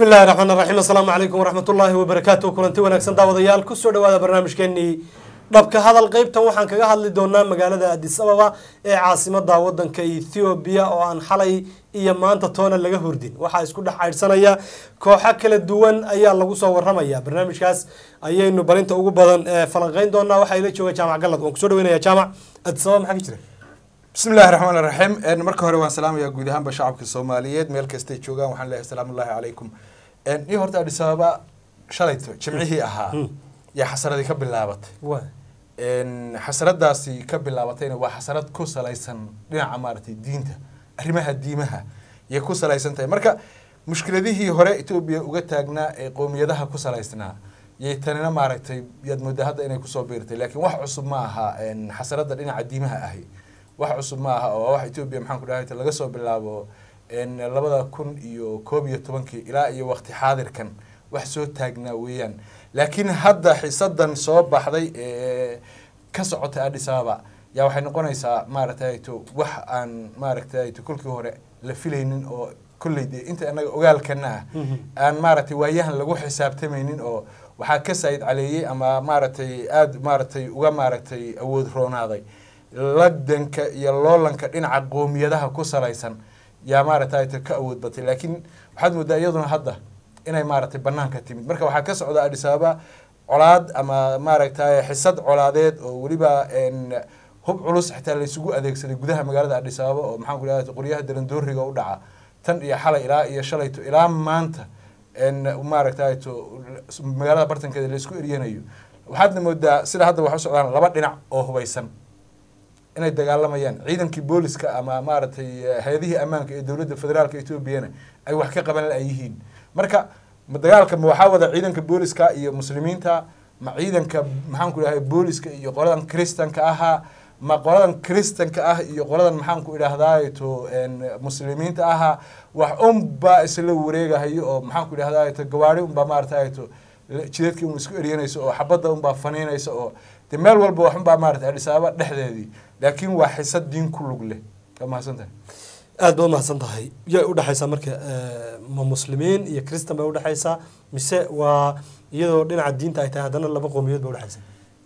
bismi illahi raxmaan raxiim assalaamu calaykum waraxmatullaahi wabarakaatu kulanti wanaagsan daawadayaal kusoo dhawaada barnaamijkeenii dhabka hadal qeybtan waxaan kaga hadli doonaa magaalada adis ababa ee caasimada wadanka ethoobiya oo aan xalay iyo maanta toona laga hordin waxaa isku dhex caydhsanaya kooxo kala duwan ayaa lagu soo waramaya barnaamijkaas ayaynu barinta ugu badan ee falanqeyn doonaa waxaa ila jooga jaamac galad waan kusoo dhaweynaya jaamac adis ababa maxaa ka jira bismi illahi raxmaan iraxiim marka hore waan salaamayaa guud ahaanba shacabka soomaaliyeed meel kastay joogaan waxaan leeyahay asalaamu ullahi calaykum iyo horta adis ababa shalayto jimcihii ahaa yaa xasaradii ka bilaabatay wa xasaradaasi ka bilaabatayna waa xasarad ku salaysan dhinaca maaragtay diinta arrimaha diimaha yay ku salaysan tahay marka mushkiladihii hore etoobiya uga taagnaa ee qowmiyadaha ku salaysnaa yay tanina maaragtay yaad moodaa hadda inay kusoo biirtay laakiin wax cusub ma aha xasarada dhinaca diimaha ahi wax cusub ma aha oo wax etoobiya maxaan ku dhahay laga soo bilaabo labada kun iyo koob iyo tobankii ilaa iyo waqti xaadirkan wax soo taagnaa weeyaan laakiin hadda xisadan soo baxday ee ka socotay adis ababa yaa waxay noqonaysaa maaragtay to wax aan maaragtay to kolkii hore la filaynin oo kolley dee inta anaga ogaalkana ah aan maaragtay waayahan lagu xisaabtamaynin oo waxaa ka saayid caleeyey ama maaragtay aada maaragtay uga maaragtay awood roonaaday lagdanka iyo loolanka dhinaca qoomiyadaha ku salaysan yaa maaragtay ka awood batay laakiin waxaad moodaa iyaduna hadda inay maaragtay banaanka timid marka waxaa ka socda adis ababa colaad ama maaragtay xisad colaadeed oo weliba hub culus xitaa laysugu adeegsaday gudaha magaalada adis ababa oo maxaan ku dhaha qoryaha darandooriga u dhaca tan iyo xalay ilaa iyo shalayto ilaa maanta maaragtay to magaalada bartankeeda laysku eryanayo waxaadna moodaa sida hadda wax u socdaan laba dhinac oo hubaysan inay dagaalamayaan ciidankii booliska ama maaragtay hay-adihii ammaanka ee dowladda federaalka etoobiyana ay wax ka qaban la-yihiin marka ma dagaalka ma waxaa wada ciidanka booliska iyo muslimiinta ma ciidanka maxaan ku dhahay booliska iyo qoladan kristanka ahaa ma qoladan kristanka ah iyo qoladan maxaan ku idhaahdaay to muslimiinta ahaa wax unbaa isla wareegahayo oo maxaan ku idhahdaay to gawaari unbaa maaragtay to jidadkii un isku eryanayso oo xabadda unbaa faniinaysa oo de meel walba wax unbaa maaragtay adis ababa dhexdeedii laakiin waa xisad diin ku lug leh waa mahadsantahay aada baad umahadsan tahay yay udhexaysaa marka ma muslimiin iyo christan bay udhexaysaa mise waa iyadoo dhinaca diinta ay tahay haddana laba qowmiyood ba udhexaysaa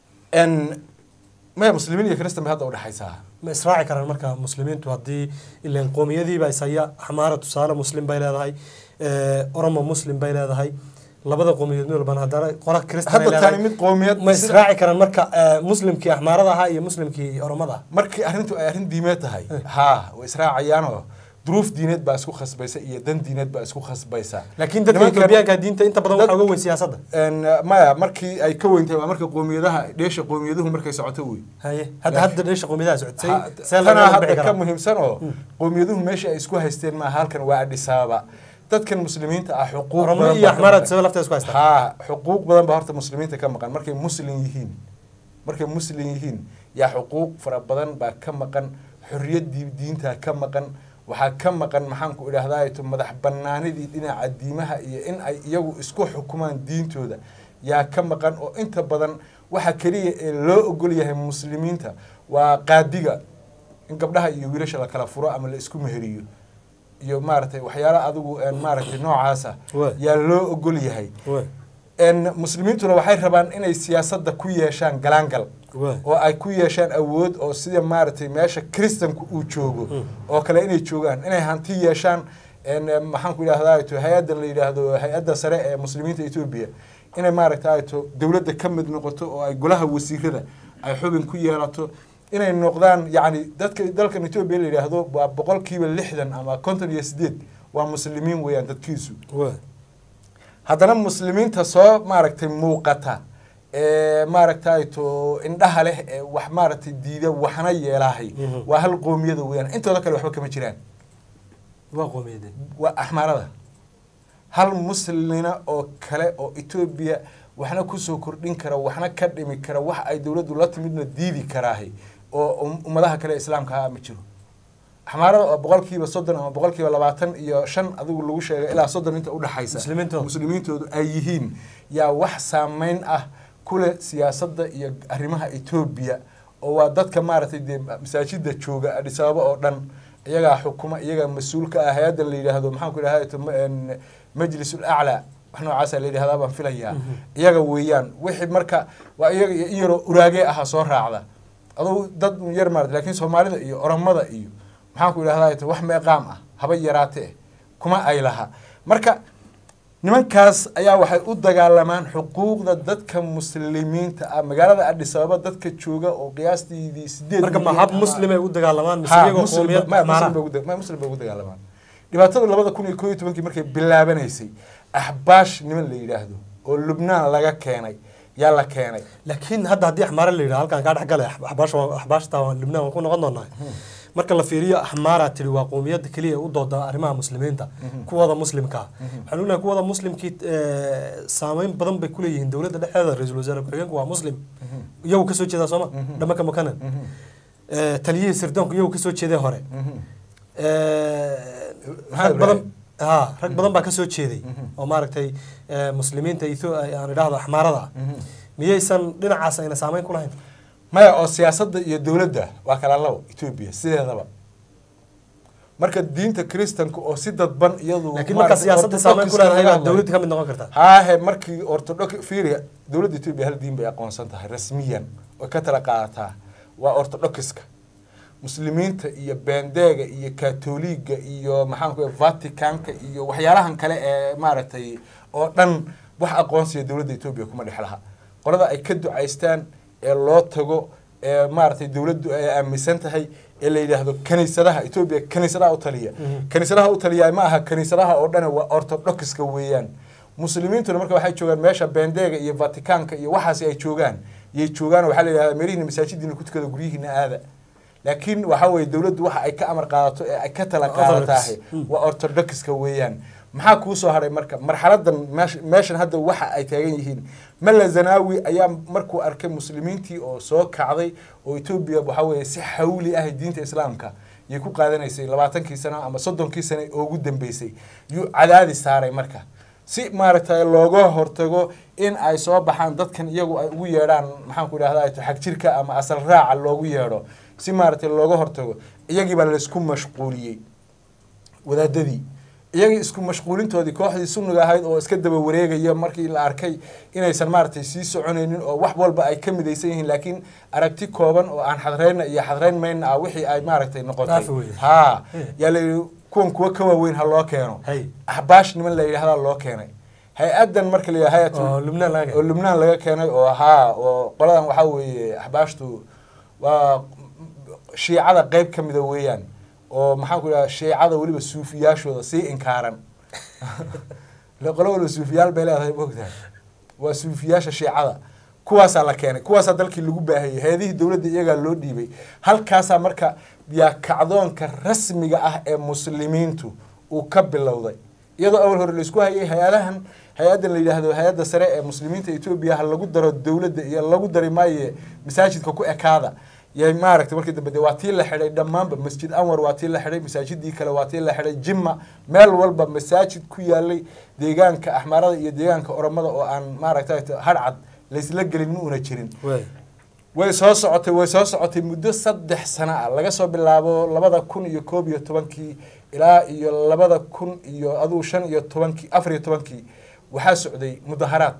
maya muslimiin iyo christan bay hadda udhexaysaa ma israaci karaan marka muslimiintu haddii ilan qowmiyadiiba isaya xamaara tusaale muslim bay leedahay oromo muslim bay leedahay labada qowmiyood mid walbana haddana qola christan ay hadda tani leedahay mid qowmiyad ma israaci karaan marka muslimkii axmaarada ahaa iyo muslimkii oromada ah markii arrintu ay arrin diimeed tahay haa way israacayaanoo duruuf diineed baa isku khasbaysa iyo dan diineed baa isku khasbaysa laakiin dadka Nimankan- etoobiyaanka diinta inta badan dad- waxaa uga weyn siyaasadda maya markii ay ka weyn tahay waa marka qowmiyadaha dheesha qowmiyaduhu markay socoto wey haye hadda hadda dheesha qowmiyadaha socodsay Ha- see tanaa laga hadda bixi ka karaa muhiimsan oo qowmiyaduhu meesha ay isku haysteen maaha halkan waa adis ababa dadkan muslimiinta ah xuquuq oromo badan iyo baa ka axmaarad maqan. saba lafteeda isku haystaan haa xuquuq badan baa horta muslimiinta ka maqan markay muslim yihiin markay muslim yihiin yaa xuquuq fara badan baa ka maqan xorriyaddii diinta ka maqan waxaa ka maqan maxaan ku idhahdaa to madax banaanidii dhinaca diimaha iyo in ay iyagu isku xukumaan diintooda yaa ka maqan oo inta badan waxa keliya ee loo ogol yahay muslimiinta waa qaadiga in gabdhaha iyo wiilasha la kala furo ama la isku meheriyo iyo maaragtay waxyaala adigu maaragtay noocaasa Waay. yaa loo ogol yahay Waay, n muslimiintuna waxay rabaan inay siyaasadda ku yeeshaan galaangal waay. oo ay ku yeeshaan awood oo sida maaragtay meesha kristanku uu joogo oo kale inay joogaan inay hanti yeeshaan n maxaan ku idhahdaa to hay-adda la yidhaahdo hay-adda sare ee muslimiinta etoobiya inay maaragtay to dowladda ka mid noqoto oo ay golaha wasiirada ay xubin ku yeelato inay noqdaan yacni dadka dalkan etoobiya la yidhaahdo waa boqolkiiba lixdan ama konton iyo sideed waa muslimiin weeyaan dadkiisu waay. haddana muslimiinta soo maaragtay muuqata ee maaragtay to indhaha leh ee wax maaragtay diida waxna yeelaahay Mhm. waa hal qoomiyada weeyaan intooda kale waxba kama jiraan waa qowmiyadeen waa axmaarada hal muslina oo kale oo etoobiya waxna kusoo kordhin kara waxna ka dhimi kara wax ay dowladdu la timidna diidi karaahay oo um- ummadaha kale ee islaamka ah ma jiro axmaarada oo boqolkiiba soddon ama boqolkiiba labaatan iyo shan adigu lagu sheegay ilaa soddon inta udhexaysa Muslimiintooda. muslimiintoodu ay yihiin yaa wax saameyn ah kule siyaasadda iyo arrimaha etoobiya oo waa dadka maaragtay dee masaajida jooga adis ababa oo dhan iyagaa xukuma iyagaa mas-uulka ah hay-adda la yidhaahdo maxaan ku idhahda majlisul aclaa wax noocaasa la yidhahdaa baan filayaa iyaga weeyaan wixii marka waa iyaga iyo in yaroo uraagee ahaa soo raacda aduu dad un yar maarata laakiin soomaalida iyo oromada iyo maxaan ku idhahdaa wax meeqaam ah haba yaraatee kuma ay laha marka nimankaas ayaa waxay u dagaalamaan xuquuqda dadka muslimiinta ah magaalada adhis ababa dadka jooga oo qiyaastiidii sideed marka ma milyan hab ah. muslim ay u dagaalamaan mise Ha, iyagoo muslim qowmiyad ba- ma- muslim maara bay ugu da- ma- muslim bay ugu dagaalamaan dhibaatadu labada kun iyo koo iyo tobankii markay bilaabanaysay axbaash niman la yidhaahdo oo lubnaan laga keenay yaa la keenay laakiin hadda haddii axmaara la yidhaha halkaan kaa dhex galay axbaasha waa- axbaashta waa libnaan waan ku noqon doonaa marka la fiiriyo axmaara tiri waa qowmiyadda keliya ee u dooda arrimaha muslimiinta kuwada muslimka ah waxaan ognahay kuwada muslimkii eh, saameyn badan bay kuleeyihiin dowladda dhexdeeda ra-iisul wasaare ku-xigeenku waa muslim iyagu kasoo jeedaa sooma dhamaka makanan Eh, taliyihii sirdoonku iyagu kasoo jeeday hore Eh, Maxamed rag badan Ibrahim. ha rag badan baa kasoo jeeday oo maaragtay eh, muslimiinta Ethio- aan idhaahdo axmaarada ah miyaysan dhinacaas ayna saameyn ku lahayn maya oo siyaasadda iyo dowladda waa kala labo etoobiya sideedaba marka diinta kristanka oo si dadban iyadu laakiin markaa maaragtay siyaasadda saameyn ku orthodox-ka leedahay laga baa hadlayo. dowladda ka mid noqon kartaa haahe markii ortodok fiiriya dowladda etoobiya hal diin bay aqoonsan tahay rasmiyan oo ka tala qaadataa waa orthodoxiska muslimiinta iyo bendeega iyo katoliga iyo maxaan ku vaticanka iyo waxyaalahan kale ee maaragtay oo dhan wax aqoonsiya dowladda etoobiya kuma dhex laha qolada ay ka ducaystaan ee loo tago ee maaragtay dowladdu ay aaminsan tahay ee la yidhaahdo kaniisadaha etoobiya kaniisadaha u taliya kaniisadaha u taliya ma aha kaniisadaha oo dhan waa orthodoxiska weeyaan muslimiintuna marka waxay joogaan meesha bendeega iyo vaticanka iyo waxaasi ay joogaan yay joogaan waxaa la yidhahdaa meelihiina masaajidiina ku tukada guryihiina aada laakiin waxa weeye dowladdu waxa ay ka amar qaadato ee ay ka tala qaadatahay waa orthodoxiska weeyaan maxaa kuu soo haray marka marxaladan meesh- meeshan hadda waxa ay taagan yihiin malla zanaawi ayaa markuu arkay muslimiintii oo soo kacday oo etoobiya waxa weeye si xawli ah diinta islaamka yay ku qaadanaysay labaatankii sano ama soddonkii sano oo ugu dambeysay yuu cadaadi saaray marka si maaragtay looga hortago in ay soo baxaan dadkan iyagu ay ugu yeedhaan maxaan ku idhahdaa xag jirka ama asal raaca loogu yeedho si maaragtay looga hortago iyagii baa laysku mashquuliyey wadaadadii iyagii isku mashquulintoodii kooxdii sunniga ahayd oo iska daba wareegaya markii la arkay inaysan maaragtay sii soconaynin oo wax walba ay ka midaysan yihiin laakiin aragti kooban oo aan xadraynna iyo xadrayn mayna ah wixii ay maaragtay noqotay Dhaafi weye. haa Eh. yaa la yidhi kuwan kuwa ka waaweyn ha loo keeno Hay. axbaash niman la yidhahdaa loo keenay hay-adan marka la yidhaha hayatu oo lubnaan laga oo lubnaan laga keenay oo haa oo qoladan waxaa weeye axbaashtu waa shiicada qeyb ka mida weeyaan oo maxaan ku idhaha shiicada weliba suufiyaashooda sii inkaaran ile qolo waliba suufiyaal bay leedahay moogtahay waa suufiyaasha shiicada kuwaasaa la keenay kuwaasaa dalkii lagu baahayey hay-adihii dowladda iyagaa loo dhiibay halkaasaa marka yaa kacdoonka rasmiga ah ee muslimiintu uu ka bilowday iyadoo awal hore laisku hayay hay-adahan hay-addan la yidhaahdo hay-adda sare ee muslimiinta etoobiya ha lagu daro dowladda iyo lagu dari maaye masaajidka ku ekaada yay maaragtay markii dambe dee waa tii la xidhay dhammaanba masjid anwar waa tii la xidhay masaajidii kale waa tii la xidhay jimma meel walba masaajid ku yaalay deegaanka axmaarada iyo deegaanka oromada oo aan maaragtay hadhcad laysla gelin ma una jirin wey way soo socotay way soo socotay muddo saddex sano ah laga soo bilaabo labada kun iyo koob iyo tobankii ilaa iyo labada kun iyo aduu shan iyo tobankii afar iyo tobankii waxaa socday mudaharaad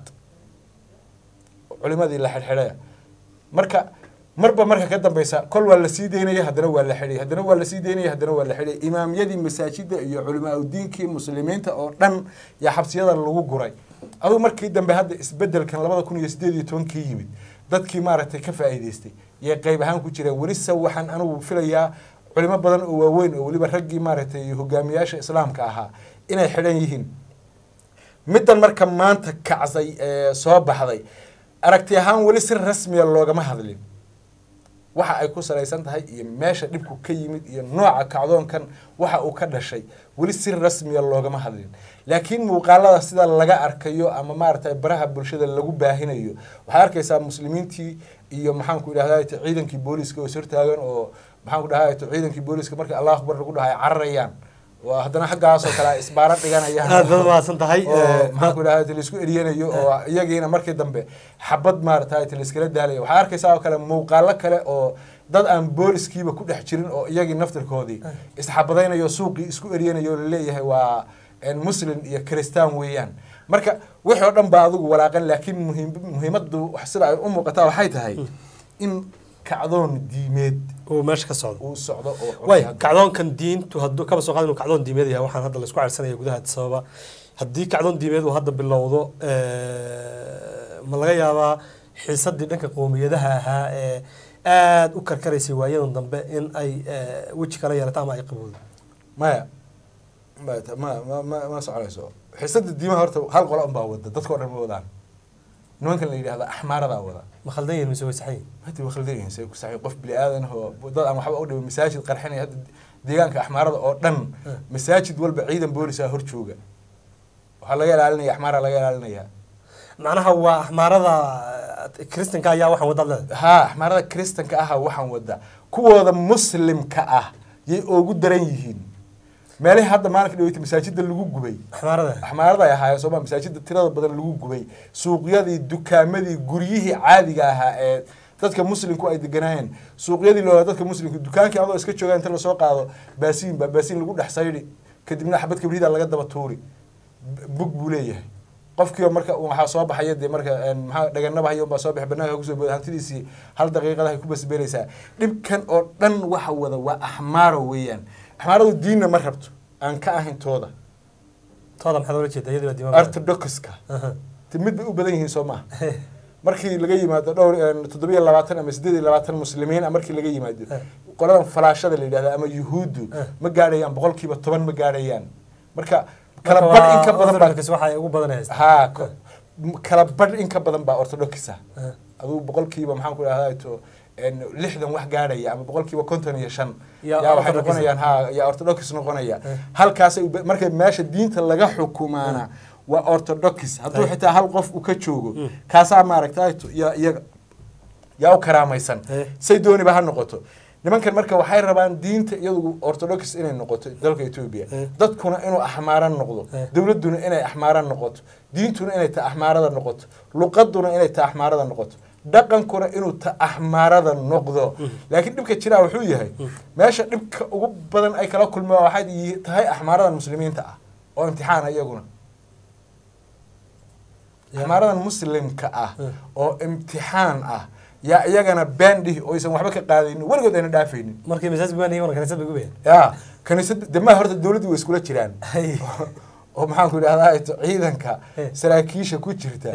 culimadii la xidhxidhaya marka marba marka ka dambeysa kol waa la sii daynaya haddana waa la xidhay haddana waa la sii daynaya haddana waa la xidhay imaamyadii masaajida iyo culimaa udiinkii muslimiinta oo dhan yaa xabsiyada lagu guray aduu markii dambe hadda isbedelkan labada kun iyo sideed iyo tobankii yimid dadkii maaragtay ka faa'iidaystay yay qayb ahaan ku jireen welise waxaan anigu filayaa culimo badan oo waaweyn oo weliba raggii maaragtay hogaamiyaasha islaamka ahaa inay xidhan yihiin middan marka maanta kacsay ee soo baxday aragti ahaan weli si rasmiya loogama hadlin waxa ay ku salaysan tahay iyo meesha dhibku ka yimid iyo nooca kacdoonkan waxa uu ka dhashay weli si rasmiya loogama hadlin laakiin muuqaalada sida laga arkayo ama maaragtay baraha bulshada lagu baahinayo waxaad arkaysaa muslimiintii iyo maxaan ku idhahdaa ciidankii booliska oo is hortaagan oo maxaan ku dhahaa ciidankii booliska marka allah akbar lagu dhahay cararayaan waa haddana xaggaasoo kale ay isbaaro dhiganayaan aad baad mahadsan tahay oo Eh, maxaan ku idhahdaa laisku eriyanayo oo iyagiina markii dambe xabad maaragtay laiskala daalaya waxaa arkaysaa oo kale muuqaalo kale oo dad aan booliskiiba ku dhex jirin oo iyagii naftirkoodii isxabadaynayo suuqii isku eriyanayo oo laleeyahay waa muslim iyo kristaan weeyaan marka wixii oo dhan baa adigu walaaqan laakiin muhiim muhiimaddu sida ay u muuqataa waxay tahay in kacdoon diimeed uu meesha ka socdo uu socdo oo way kacdoonkan diintu hadduu kaba soo qaad inuu kacdoon diimeed yahay waxaan hadda laisku cersanaya gudaha sababa haddii kacdoon diimeed uu hadda bilowdo ma laga yaabaa xiisadii dhanka qowmiyadaha ahaa ee aada u karkaraysay waayadan dambe in ay weji kala yeelato ama ay qabowdo maya ma ma ma ma soconayso xiisada diimaha horta hal qolo unbaa wada dadka o dhan ma wadaan nimankan la yidhahda axmaaradaa wada ma khaldan yihin mise way saxan yihin hadi waa khaldan yihin say ku saxay qof bini aadan oo dad aan waxba u dhibin masaajid qarxinaya hadda deegaanka axmaarada oo dhan masaajid walba ciidan boolisaa hor jooga waxaa laga ilaalinaya axmaara laga ilaalinaya macnaha waa axmaarada kristanka ayaa waxaan wadaad leedahay ha axmaarada kristanka aha waxaan wada kuwooda muslimka ah yay oogu daran yihiin meelihii hadda maalinka dhaweyta masaajida lagu gubay axmaarada axmaarada ay ahaayeen sooma masaajida tirada badan lagu gubay suuqyadii dukaamadii guryihii caadiga ahaa ee dadka muslimku ay deganaayeen suuqyadii loo dadka muslimka dukaankii adoo iska joogaa inta lasoo qaado baasiin baa baasiin lagu dhex saydhi kadibna xabad kabriida laga daba tuuri bug buu leeyahay qofkiiba marka waxaa soo baxaya dee marka maxaa dhaganaba hayo baa soo baxay banaanka kusoo booda hantidiisii hal daqiiqadahay ku basbeelaysaa dhibkan oo dhan waxa wada waa axmaaro weeyaan axmaaradu diinna ma rabto aan ka ahayn tooda tooda maxaad ola jeeda iyadii baa diimaan orthodoxka mid bay u badan yihiin soo maha markii laga yimaado dhowr toddobiyo labaatan ama siddeed iyo labaatan muslimiin a markii laga yimaado qoladan falaashada la yidhahda ama yuhuuddu ma gaadhayaan boqolkiiba toban ma gaadhayaan marka kala badh in ka badan baa waxay ugu badanaysa ha kala badh in ka badan baa orthodoxa aduu boqolkiiba maxaan ku idhahdaa to lixdan wax gaadhaya ama boqolkiiba konton iyo shan yaa waxay noqonayaan ha yaa orthodox noqonaya halkaasay marka meesha diinta laga xukumaana waa orthodox hadduu xitaa hal qof uu ka joogo kaasaa maaragtay yaa iyaga yaa u karaamaysan say dooniba ha noqoto nimankan marka waxay rabaan diinta iyadu orthodox inay noqoto dalka etoobiya dadkuna inuu axmaaran noqdo dowladduna inay axmaaran noqoto diintuna inay ta axmaarada noqoto luqaduna inay ta axmaarada noqoto dhaqankuna inuu ta axmaarada noqdo laakiin dhibka jiraa wuxuu yahay meesha dhibka ugu badan ay kala kulmaan waxay tahay axmaaradan muslimiinta ah oo imtixaana iyaguna axmaaradan muslimka ah oo imtixaan ah yaa iyagana baandhihi oo aysan waxba ka qaadaynin weligood ayna dhaafaynin markii masaajid baan iyaguna kaniisad bay gubeen ya kaniisad de ma horta dowladdii way iskula jiraan oo maxaan ku idhahdaa ciidanka saraakiisha ku jirta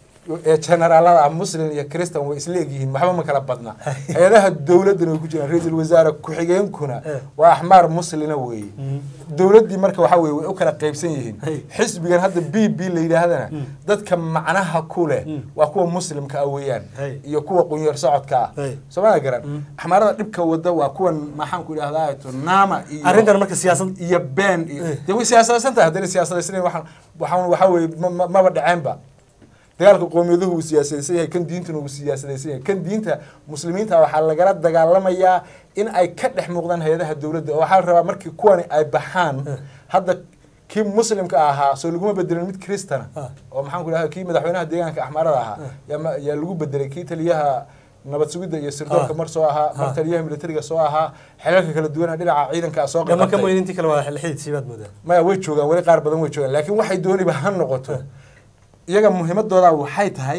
ee generaalada ah muslim iyo christan way isla egyihiin waxba ma kala badna hay-adaha dowladdana way ku jiraan ra-iisul wasaare ku-xigeenkuna waa axmaar muslina weeye dowladdii marka waxa weye way u kala qaybsan yihiin xisbigan hadda b b la yidhaahdana dadka macnaha ku leh waa kuwa muslimka ah weeyaan iyo kuwa qunyar socodka ah soomaalia garan axmaarada dhibka wada waa kuwan maxaan ku idhahdaa naama iyo arrintan marka siyaasad iyo been iyo dee way siyaasadaysan tahay haddana siyaasadaysan waxaan waxaan waxa weye maba dhaceenba dagaalka qowmiyaduhu uu siyaasadaysan yahay kan diintuna uu siyaasadaysan yahay kan diinta muslimiinta waxaa lagala dagaalamayaa in ay ka dhex muuqdaan hay-adaha dowladda oo waxaa la rabaa markii kuwani ay baxaan hadda kii muslimka ahaa soo laguma bedelin mid kristana oo maxaan ku idhahda kii madaxweynaha deegaanka axmaarada ahaa yaa yaa lagu bedelay kii taliyaha nabad sugidda iyo sirdoonka mar soo ahaa mar taliyaha militariga soo ahaa xelalka kala duwana dhinaca ciidanka soo gama ka moyin intii kale waa xididsi baad moodaa maya way joogaan weli qaar badan way joogaan laakiin waxay dooniba ha noqoto iyaga muhiimadooda waxay tahay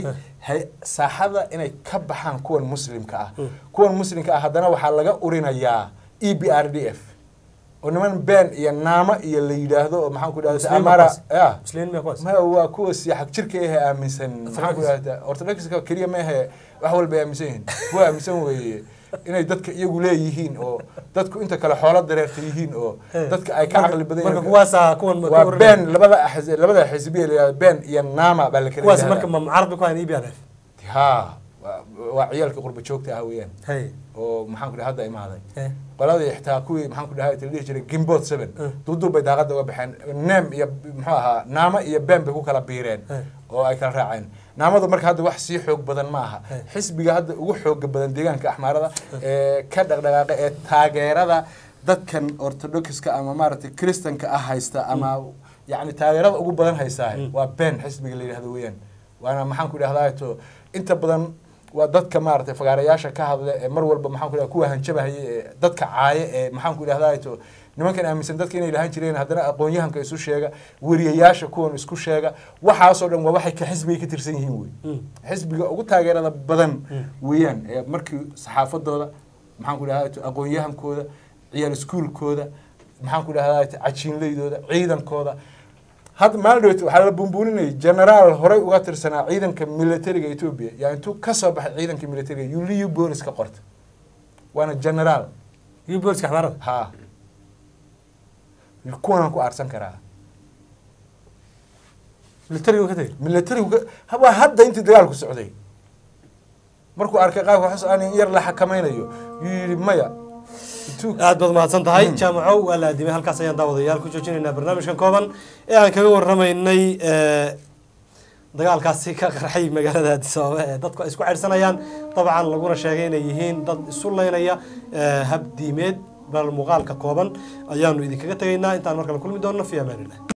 saaxada inay ka baxaan kuwan muslimka ah kuwan muslimka ah haddana waxaa laga urinayaa e b r d f oo niman been iyo naamo iyo la yidhaahdo oo maxaan ku idhahda amara ya maya waa kuwa siyaxag jirka ahe aaminsan maxaan ku idhahda orthodoxka keliya ma ahe wax walba aaminsan yihiin kuwa aaminsan weeye inay dadka iyagu leeyihiin oo dadku inta kale xoolo dareerta yihiin oo dadka ay ka caqli badan marka kuwaasa kuwan waa been labada axz- labada xisbiya la been iyo naama baa la kala kuwaas yidhahdaa. marka ma mucaarad bay ku hayan e b r f ha waa- waa ciyaalkii qurba joogta ah weeyaan hay oo maxaan ku dhahay hadda imaaday Eh. qoladii xitaa kuwii maxaan ku dhahay la dhihi jiray gimbot seven duuduub bay daaqada uga baxeen neem iyo muxuu ahaa naamo iyo been bay ku kala biireen Eh. oo ay kala raaceen naamadu marka hadda wax sii xoog badan ma aha Eh. xisbiga hadda ugu xooga badan deegaanka axmaarada ee ka dhaqdhaqaaqa ee taageerada dadkan orthodoxka ama maaragtay kristanka ah haysta ama yacni taageerada ugu badan haystaa waa been xisbiga la yidhahdo weeyaan waana maxaan ku idhahdaa to inta badan waa dadka maaragtay fagaarayaasha ka hadla ee mar walba maxaan ku idhahdaa kuwa hanjabahaya ee dadka caaye ee maxaan ku idhahdaa to nimankan aaminsan dadka inay lahaan jireen haddana aqoon-yahanka isu sheega weriyayaasha kuwan isku sheega waxaasoo dhan waa waxay ka xisbigay ka tirsan yihiin wey Mm. xisbiga ugu taageerada badan weeyaan ee markii saxaafadooda maxaan ku dhahdaa aqoon-yahankooda ciyaal iskuulkooda maxaan ku dhahdaa cajiinleydooda ciidankooda hadda maalin dhaweyt waxaa la bumbuuninayay generaal horey uga tirsanaa ciidanka militariga etoobiya yaa intuu ka soo baxay ciidanka militariga yuliyu bolis ka qorta waana generaal iyo booliska xamaarada ha kuwanaan ku aarsan karaa militariga ka tegay militarigu ka- waa hadda intii dagaalku socday markuu arkay qaabka xus aan in yar la xakamaynayo yuu yidhi maya Itu- aad baad mahadsan tahay jaamacow waa la aadimay halkaas ayaan daawadayaal ku joojinaynaa barnaamijkan kooban ee aan kaga warramaynay eh, dagaalkaasi ka qarxay magaalada addis ababa ee dadku ay isku ceydhsanayaan dabcan laguna sheegay inay yihiin dad isu leynaya eh, hab diimeed bal muuqaalka kooban ayaanu idinkaga tegaynaa intaan markale kulmi doonno fi amaanillah